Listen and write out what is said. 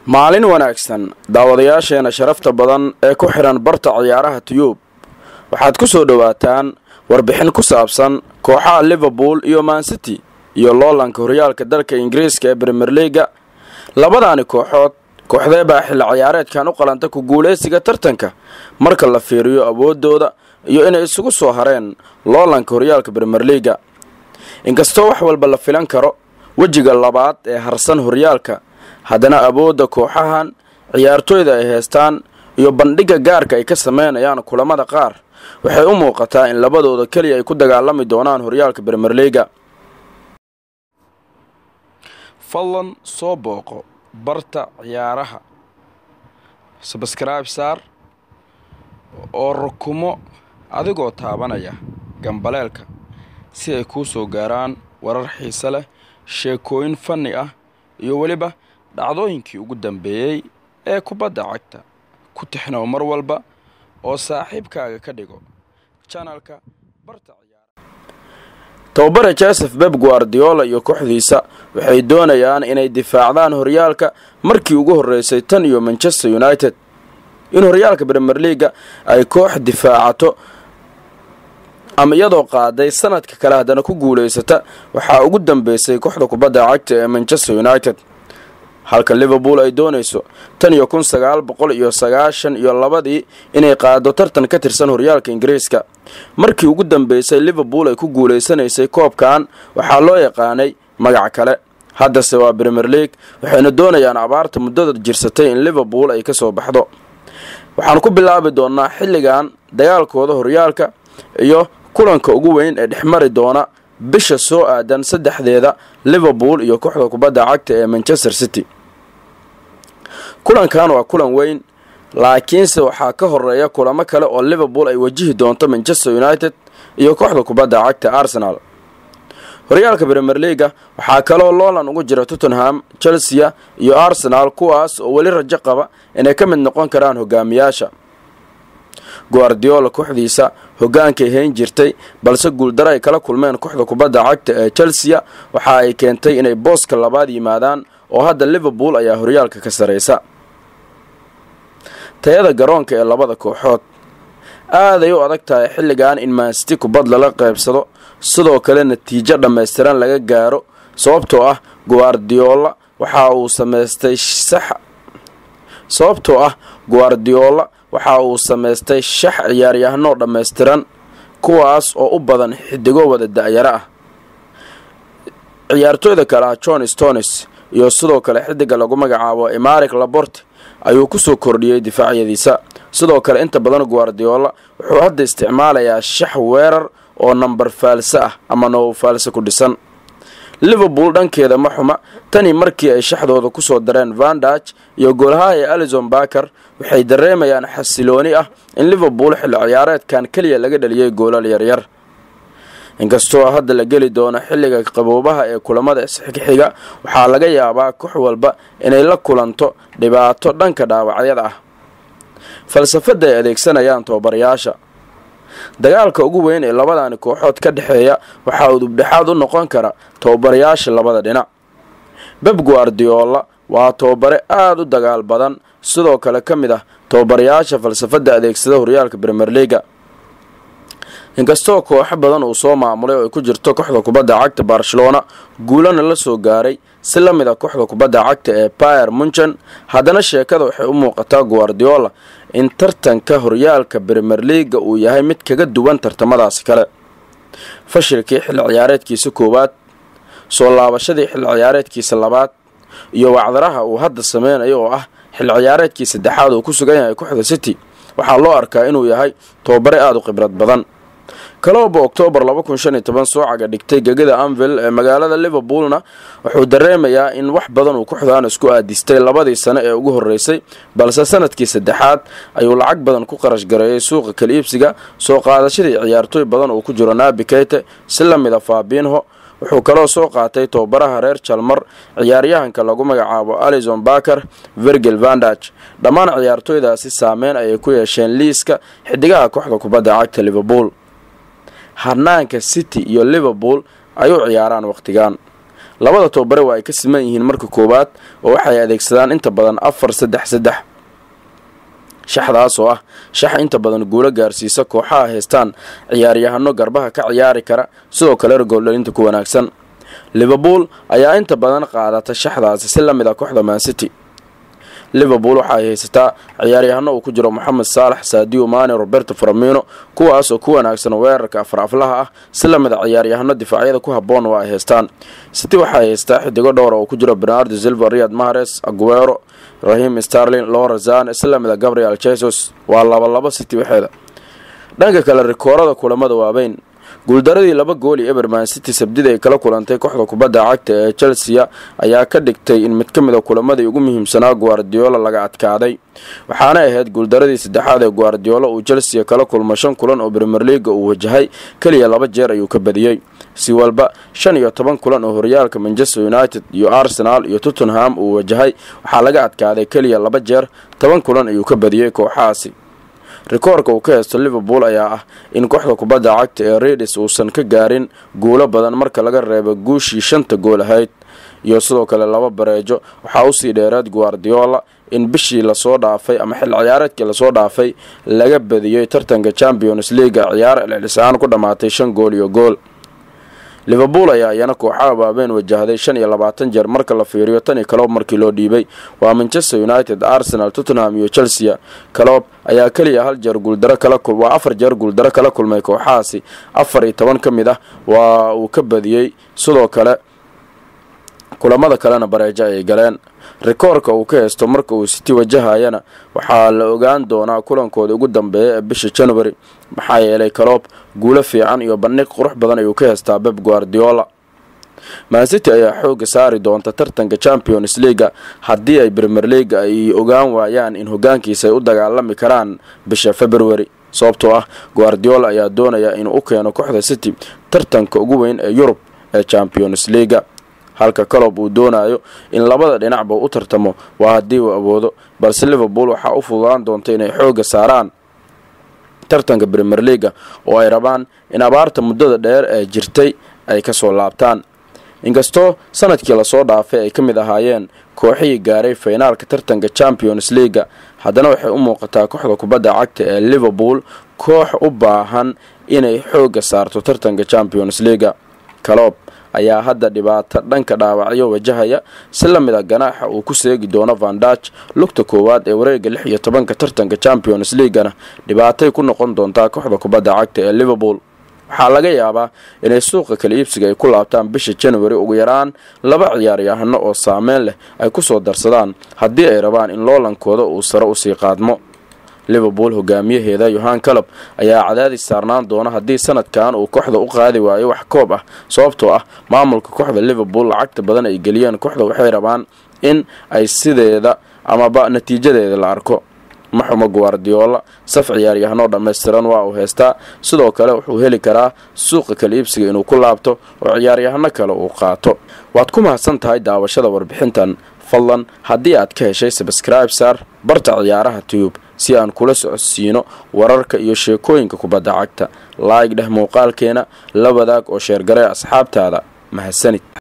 maalin wanaagsan daawadayaasheena sharafta badan ee ku xidhan barta ciyaaraha tiyuub waxaad ku soo dhowaataan warbixin ku saabsan kooxaha liverpool iyo mancity iyo loolanka horyaalka dalka ingiriiska ee bremier liga labadaani kooxood kooxdee baa xilli ciyaareedkan u qalanta ku guulaysiga tartanka marka la fiiriyo awoodooda iyo inay isugu soo hareen loolanka horyaalka bremier liga inkastoo wax walba la filan karo wejiga labaad ee harsan horyaalka haddana awoodda kooxahan ciyaartooyda ay haystaan iyo bandhigga gaarka ay ka sameynayaan kulamada qaar waxay u muuqataa in labadooda keliya ay ku dagaalami doonaan horyaalka bremier liga fadlan soo booqo barta ciyaaraha sabskribe saar oo rukumo adigoo taabanaya gambaleelka si ay kuu soo gaaraan warar xiise leh sheekooyin fanni ah iyo weliba dhacdooyinkii ugu dambeeyey ee kubadda cagta ku tixnow mar walba oo saaxiibkaaga ka dhigo janalka barta tababare joseph beb guardiola iyo kooxdiisa waxay doonayaan inay difaacdaan horyaalka markii ugu horreysay tan iyo manchester united in horyaalka bremier liaga ay koox difaacato ama iyadoo qaaday sanadka kale haddana ku guulaysata waxaa ugu dambeysay kooxda kubadda cagta ee manchester united halka liverpool ay doonayso tan iyo kun sagaal boqol iyo sagaashan iyo labadii inay qaado tartan ka tirsan horyaalka ingiriiska markii ugu dambeysay liverpool ay ku guulaysanaysay koobkan waxaa loo yaqaanay magac kale haddase waa bremier league waxayna doonayaan abaarta muddada jirsatay in liverpool ay ka soo baxdo waxaan ku bilaabi doonnaa xilligan dagaalkooda horyaalka iyo kulanka ugu weyn ee dhexmari doona bisha soo aadan saddexdeeda liverpool iyo kooxda kubadda cagta ee manchester city kulankan waa kulan weyn laakiinse waxaa ka horeeya kulamo kale oo liverpool ay wajihi doonto manchester united iyo kooxda kubadda cagta arsenal horyaalka bremier leaga waxaa kaloo loolan ugu jira tottenham chelsea iyo arsenal kuwaas oo weli rajo qaba inay ka mid noqon karaan hogaamiyaasha guardiola kooxdiisa hogaankay hayn jirtay balse guuldaro ay kala kulmeen kooxda kubadda cagta ee chelsea waxa ay keentay inay booska labaad yimaadaan oo hadda liverpool ayaa horyaalka ka saraysa tayada garoonka ee labada kooxood aaday u adag tahay xilligan in maansiti kubad lala qaybsado sidoo kale natiijo dhammaystiran laga gaaro sababtoo ah guardiola waxa uu samaystay sax sababtoo ah guardiola waxa uu samaystay shax ciyaaryahanoo dhammaystiran kuwaas oo u badan xidigo wada da-yaro ah ciyaartooyda kale ah john stones iyo sidoo kale xidiga lagu magacaabo emaric laborte ayuu kusoo kordhiyey difaacyadiisa sidoo kale inta badan guardiola wuxuu hadda isticmaalayaa shax weerar oo namber faalse ah ama now faalse ku dhisan liverpool dhankeeda ma xuma tani markii ay shaxdooda kusoo dareen vandage iyo goolaha ee alison baker waxay dareemayaan xasilooni ah in liverpool xilli ciyaareedkan keliya laga dhaliyey goolal yaryar inkastoo hadda la geli doono xilliga qaboobaha ee kulamada isxigxiga waxaa laga yaabaa koox walba inay la kulanto dhibaato dhanka dhaawacyada ah falsafadda ay adeegsanayaan tababarayaasha dagaalka ugu weyn ee labadani kooxood ka dhexeeya waxaa udubdhexaad u noqon kara tababarayaasha labada dhinac beb guardiola waa tababare aada u dagaal badan sidoo kale ka mid ah tababarayaasha falsafadda adeegsada horyaalka bremier leaga inkastoo kooxo badan uu soo maamulay oo ay ku jirto kooxda kubadda cagta barcelona guulana la soo gaaray si la mid a kooxda kubadda cagta ee bayer munchen haddana sheekada waxay u muuqataa guardiola in tartanka horyaalka bremier leaga uu yahay mid kaga duwan tartamadaasi kale fashilkii xilli ciyaareedkiisa koowaad soo laabashadii xilli ciyaareedkiisa labaad iyo wacdaraha uu hadda sameynayo oo ah xilli ciyaareedkii saddexaad uu ku sugan yahay kooxda city waxaa loo arkaa inuu yahay tababare aada u khibrad badan kalooba oktoobar laba kun shan iyo toban soo caga dhigtay gegada anvil ee magaalada liverpoolna wuxuu dareemayaa in wax badan uu kooxdan isku aadistay labadii sano ee ugu horreysay balse sanadkii saddexaad ayuu lacag badan ku qarash gareeyay suuqa kala iibsiga soo qaadashadii ciyaartooy badan uu ku jiro nabi keyte si la mid a fabinho wuxuu kaloo soo qaatay tababaraha reer jalmar ciyaaryahanka lagu magacaabo alison baker virgil vandage dhammaan ciyaartooydaasi saameyn ayay ku yeesheen liiska xidigaha kooxda kubadda cagta liverpool hanaanka city iyo liverpool ay u ciyaaraan wakhtigan labada tababare waa ay ka siman yihiin marka koowaad oo waxay adeegsadaan inta badan afar saddex saddex shaxdaas oo ah shax inta badan guulo gaarsiisa kooxaha haystaan ciyaaryahano garbaha ka ciyaari kara sidoo kale gooldhalinta ku wanaagsan liverpool ayaa inta badan qaadata shaxdaasi si la mid ah kooxda mancity liverpool waxa ay haysataa ciyaaryahano uu ku jiro moxamed saalax sadio mane roberto faramino kuwaas oo ku wanaagsan weerarka afar aflaha ah si lamid a ciyaaryahano difaacyada ku haboon waa ay haystaan city waxa ay haystaa xidigo dhowra oo ku jiro bernardo silva riyad mahares aguero rahim starlin lorazan si lamid a gabriel jesus waa labalabo city waxeeda dhanka kale rikoorada kulamada waaweyn guuldaradii laba gool iyo eberman city sabdida ay kala kulantay kooxda kubadda cagta ee chelsea ayaa ka dhigtay in mid ka mid a kulamadii ugu muhiimsanaa guardiola laga adkaaday waxaana ahayd guuldaradii saddexaad ee guardiola uu chelsea kala kulmo shan kulan oo premier leaga uu wajahay keliya laba jeer ayuu ka badiyey si walba shan iyo toban kulan oo horyaalka manchester united iyo arsenal iyo tottenham uu wajahay waxaa laga adkaaday keliya laba jeer toban kulan ayuu ka badiyey kooxahaasi rikoorka uu ka haysto liverpool ayaa ah in kooxda kubadda cagta ee redis uusan ka gaarin guulo badan marka laga reebo guushii shanta gool ahayd iyo sidoo kale laba bareejo waxaa usii dheeraad guardiola in bishii lasoo dhaafay ama xil ciyaareedkii lasoo dhaafay laga badiyey tartanka champions leaga ciyaar celcelisaan ku dhammaatay shan gool iyo gool liverpool ayaa iyana kooxaha waaweyn wajahday shan iyo labaatan jeer marka la fiiriyo tan iyo kaloob markii loo dhiibay waa manchester united arsenal tottenham iyo chelsea kaloob ayaa keliya hal jeer guuldaro kala waa afar jeer guuldaro kala kulmay kooxahaasi afar iyo toban ka mid ah waa uu ka badiyey sidoo kale kulamada kalena bareejo ayay galeen rikoorka uu ka haysto marka uu city wajahayana waxaa la ogaan doonaa kulankooda ugu dambeeya ee bisha january maxaa yeelay kaloob guulo fiican iyo bandhig qurux badan ayuu ka haystaa beb guardiola mancity ayaa xooga saari doonta tartanka champions leaga haddii ay premier leaga ay ogaan waayaan in hogaankiisa ay u dagaalami karaan bisha february sababtoo ah guardiola ayaa doonaya inuu u keeno kooxda city tartanka ugu weyn ee yurub ee champions leaga halka calob uu doonayo in labada dhinacba u tartamo waa haddii uu awoodo balse liverpool waxaa u fududaan doonta inay xooga saaraan tartanka premier leaga oo ay rabaan in abaarta muddada dheer ee jirtay ay kasoo laabtaan inkastoo sanadkii lasoo dhaafay ay ka mid ahaayeen kooxihii gaaray faynaalka tartanka champions leaga haddana waxay u muuqataa kooxda kubadda cagta ee liverpool koox u baahan inay xooga saarto tartanka champions leaga calob ayaa hadda dhibaato dhanka dhaawacyo wajahaya si la mid a ganaaxa uu ku seegi doono vandach lugta koowaad ee wareega lix iyo tobanka tartanka champions leagana dhibaatay ku noqon doontaa kooxda kubadda cagta ee liverpool waxaa laga yaabaa inay suuqa kala iibsiga ay ku laabtaan bisha january ugu yaraan laba ciyaaryahano oo saameyn leh ay kusoo darsadaan haddii ay rabaan in loolankooda uu sare usii qaadmo liverpool hogaamiyaheeda yohan calab ayaa cadaadis saarnaan doona haddii sanadkan uu kooxda u qaadi waayo wax koob ah sababtoo ah maamulka kooxda liverpool lacagta badan ay geliyeen kooxda waxay rabaan in ay sideeda amaba natiijadeeda la arko maxumo guardiola saf ciyaaryahanoo dhammaystiran waa uu haystaa sidoo kale wuxuu heli karaa suuqa kala iibsiga inuu ku laabto oo ciyaaryahano kale uu qaato waad ku mahadsan tahay daawashada warbixintan fadlan haddii aad ka heshay sabscribe saar barta ciyaaraha tube si aan kula socodsiino wararka iyo sheekooyinka kubadda cagta laayg dheh muuqaalkeena la wadaag oo sheergaree asxaabtaada mahadsanid